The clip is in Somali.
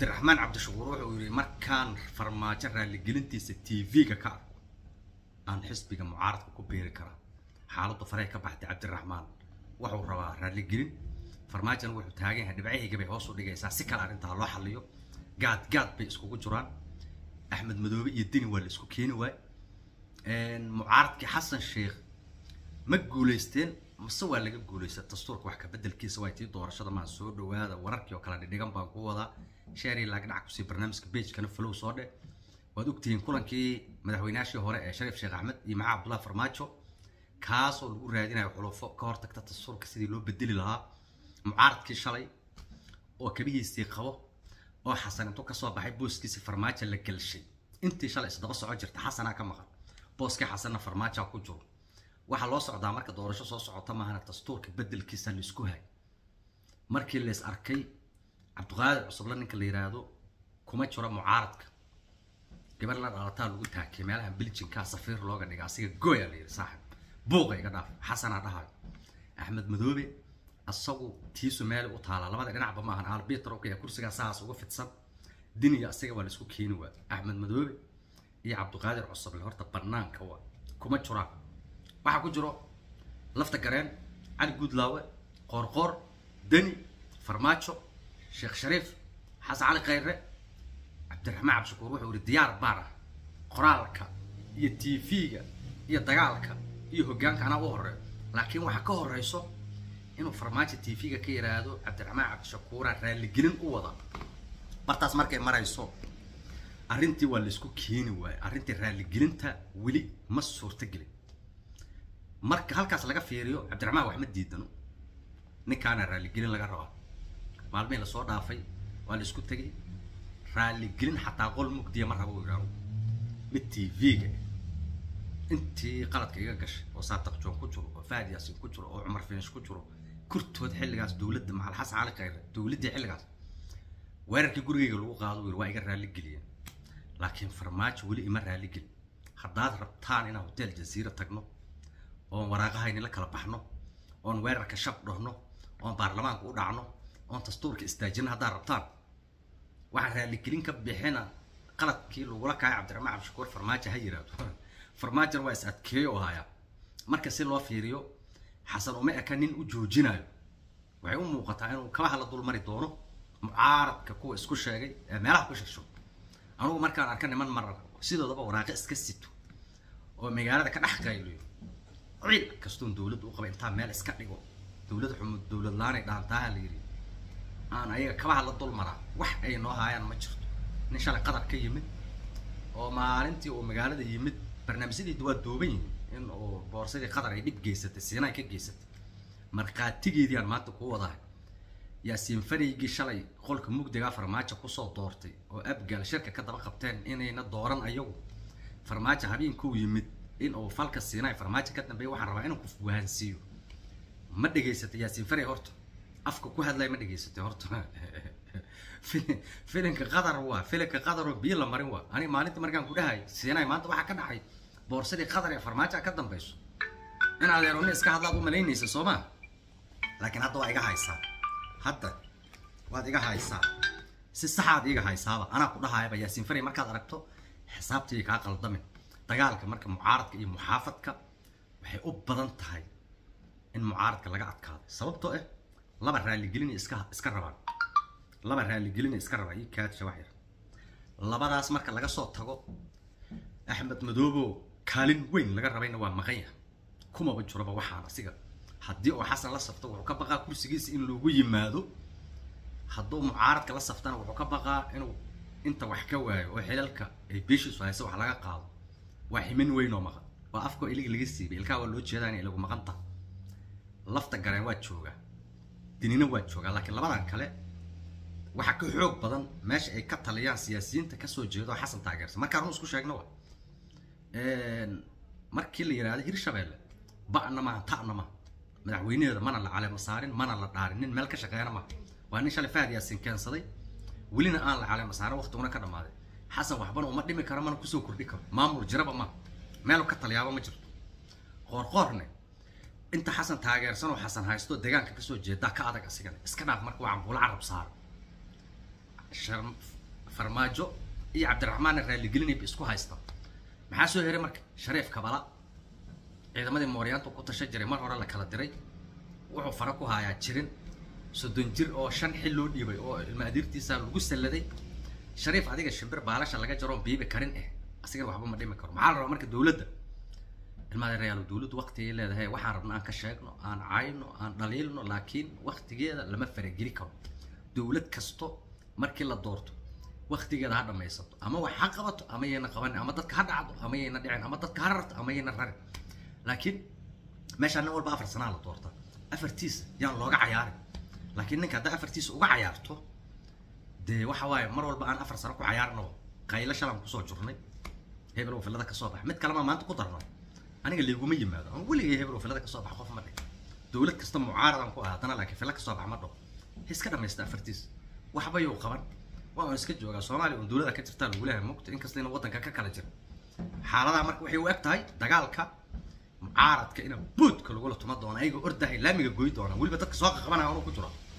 cabdiraxmaan cabdishakuur wuxuu yidhi markaan farmaajo raaligelintiisa t v-ga ka arko aan xisbiga mucaaradka ku beeri karaa xaaladdu farey ka baxday cabdiraxmaan wuxuu rabaa raaligelin farmaajona wuxuu taagan yahay dhibcahayga bay hoos u dhigaysaa si kale arrintaa loo xaliyo gaad gaad bay iskugu jiraan axmed madoobe iyo deni waa la isku keeni waay mucaaradkii xasan sheekh ma guulaysteen mase waa laga guulaysta dastuurka wax ka bedelkiisa waa tii doorashada maa soo dhawaada wararkii oo kale dhidhigan baan ku wadaa sheeri laag dhinac kusii barnaamijka bagekana flow soo dhe waad ogtihiin kulankii madaxweynaashii hore ee shariif sheekh axmed iyo maxaa cabdullahi farmaajo kaasoo lagu raadinayo xulufo ka hortagta dastuurka sidii loo bedeli lahaa mucaaradkii shalay oo kabihiisii qabo oo xasan intuu kasoo baxay booskiisi farmaajo la gelshay intii shalay isdaba soco jirta xasanaa ka maqan booskii xasanna farmaajoa ku jiro waxaa loo socdaa marka doorasho soo socota maahana dastuurka bedelkiisa laisku hay markii lays arkay cabdiqaadir cusubla ninka la yiraahdo kuma jiro mucaaradka gabar la dhalataa lagu taakiyay meelaha biljinkaa safiir looga dhiga asiga gooya la yidhi saaxib buuqa iga dhaaf xasanaa dhahayo axmed madoobe asagu tiisu meel u taala labada dhinacba maahan albitr okay kursigaa saas uga fidsan diniga asiga waa laisku keeni waa axmed madoobe iyo cabdiqaadir cusuble horta banaanka waa kuma jiraan waxaa ku jiro lafta gareen cali guudlaawe qoorqoor deni farmaajo sheekh shariif xasan cali khayre cabdiraxmaan cabdishakuur wuxuu yihi diyaar baan ah qoraalka iyo t v-ga iyo dagaalka iyo hoggaanka anaa u horeeyo laakiin waxaa ka horeyso inuu farmaajo t v-ga ka yiraahdo cabdiraxmaan cabdishakuura raaligelin u wada bartaas markay marayso arrintii waa laisku keeni waaye arrintii raaligelinta weli ma suurtagelin marka halkaas laga fiiriyo cabdiraxmaan wax ma diidano ninkaana raaligelin laga rabaa maalmihii lasoo dhaafay waa la isku tegay raaligelin xataa qol mugdiya ma rabo yidhaahdo mid t v-ga intii qaladka iga gashay oo saataq joon ku jiro oo fahad yaasin ku jiro oo cumar finish ku jiro kurtood xilligaas dowladda maxal xasan cali khayre dowladdii xilligaas weerarkii gurigayga lagu qaado yiri waa iga raaligeliyeen laakiin farmaajo weli ima raaligelin haddaad rabtaan inaan hotel jaziira tagno oon waraaqahayni la kala baxno oon weerarka shab dhahno oon baarlamaanka u dhacno oon dastuurka istaajino haddaad rabtaan waxaan raaligelin ka bixina qaladkii lagula kacay cabdiraxmaan cabdishakuur farmaajo ha yiraahdo farmaajona waa is adkeeyo hayaa marka si loo fiiriyo xasan uma eka nin u joojinayo waxay u muuqataa inuu kabaha la dulmari doono mucaaradka kuwa isku sheegay ee meelaha ku shirsho anugu markaan arka niman marar sidoodaba waraaqe iska sito oo magaalada ka dhex qayliyo ciid kastoon dowladda u qaba intaa meel iska dhigo dowlad xumud dowlad laanay dhaantaaha la yidhi aan ayaga kabaha la dulmaraa wax ay noo haayaan ma jirto nin shalay qadar ka yimid oo maalintii uu magaalada yimid barnaamijyadeedu waa dooban yihiin in uu boorsadii qadar ay dhib geysatay siinay ka geysatay markhaatigeedii aan maanta kuu wadahay yaasiin faraygii shalay qolka mugdigaa farmaajo kusoo doortay oo abgaal shirka ka daba qabteen inayna dooran ayagu farmaajo habeenkuu yimid in uu falka siinay farmaajo ka dambeeya waxaan rabaa inuu ku wahansiiyo ma dhegaysatay yaasiin faray horta afka ku hadlay ma dhegaysatay horta filinka qadar waa filinka qadar oo biyo la marin waa ani maalinta markaan ku dhahay siinay maanta waxaa ka dhacay boorsadii qadar ee farmaajo ka dambeyso in adeeroni iska hadlaad u malaynaysa soo ma laakiin hadda waa iga haysaa hadda waad iga haysaa si saxaad iga haysaaba anaa ku dhahayaba yaasiin faray markaad aragto xisaabtii kaa qaldamin dagaalka marka mucaaradka iyo muxaafadka waxay u badan tahay in mucaaradka laga adkaado sababtoo ah laba raaligelina iska iska rabaan laba raaligelina iska rabaa ii kaadsha wax yar labadaas marka laga soo tago axmed madoobo kaalin weyn laga rabayna waa maqan yahay kumaba jiroba waxaan asiga haddii oo xasan la safto wuxuu ka baqaa kursigiisa in loogu yimaado hadduu mucaaradka la saftana wuxuu ka baqaa inuu inta wax ka waayo oo xilalka ay beeshiisu hayso wax laga qaado waa ximin weyn oo maqan waa afkoo iligi laga siibay ilkaha waa loo jeedaa inay lagu maqan tahay lafta gareen waa joogaa dinina waa joogaa laakiin labadan kale waxaa ka xoog badan meesha ay ka taliyaan siyaasiyiinta kasoo jeedo xasan taageersan markaa run isku sheegno wa markii la yidhahdo hirshabeelle ba'na maaha ta'na maaha madaxweynaheeda mana la caleemo saarin mana la dhaarin nin meel ka shaqeeyana maaha waa nin shalay fahad yaasin keensaday welina aan la caleemo saarin waqtiguna ka dhammaaday xasan waxbana uma dhimi karo mana kusoo kordhi karo maamul jiraba maaha meel ka taliyaaba ma jirto qoorqoorne inta xasan taageersan oo xasan haysto deegaanka kasoo jeedaa ka adag asigana iska dhaaf marka waa cambuulo carab saaro shar- farmaajo iyo cabdiraxmaanna raaligelinayba isku haystaan maxaa soo heray marka shariif kabala ciidamadii mooryaanta ku tasha jiray mar hore la kala diray wuxuu fara ku hayaa jirin soddon jir oo shan xil loo dhiibay oo ilma adiirtiisa lagu salladay shariif adiga shimbir baalasha laga jaro oon biibi karin eh asigana waxba ma dhimi karo maxaa la rabaa marka dowladda ilmadeerayaal dowladdu waqtigay leedahay waxaan rabna aan ka sheegno aan cayno aan dhaliilno laakiin waqtigeeda lama farageli karo dowlad kasto markii la doorto waqtigeeda ha dhamaysato ama wax ha qabato ama yayna qabanin ama dadka ha dhacdo ama yayna dhicin ama dadka ha rarto ama yayna rarin laakiin meeshaan nin walba afar sanaa la doorta afartiisa yaan looga cayaarin laakiin ninka haddaa afartiisa uga cayaarto dee waxa waaye mar walba aan afar sano ku cayaarno qaylo shalan kusoo jurnay hebel oo filada kasoo bax mid kalema maanta ku darno aniga layguma yimaado ama weligay hebel oo filada kasoo bax qof ma dhig dowlad kasta mucaaradan ku ah haddana laakiin fila kasoo bax ma dhaho iska dhamaysta afartiis waxba yuu qaban waa un iska joogaa soomaaliya un dowlada ka jirtaa lagu leeyahay mogta inkasta ina waddanka ka kala jira xaaladaha marka waxay u eg tahay dagaalka mucaaradka ina boodka lagula tuma doono ayagoo ordahay laamiga goy doona weliba dadka soo qaqabanaya anuu ku jiro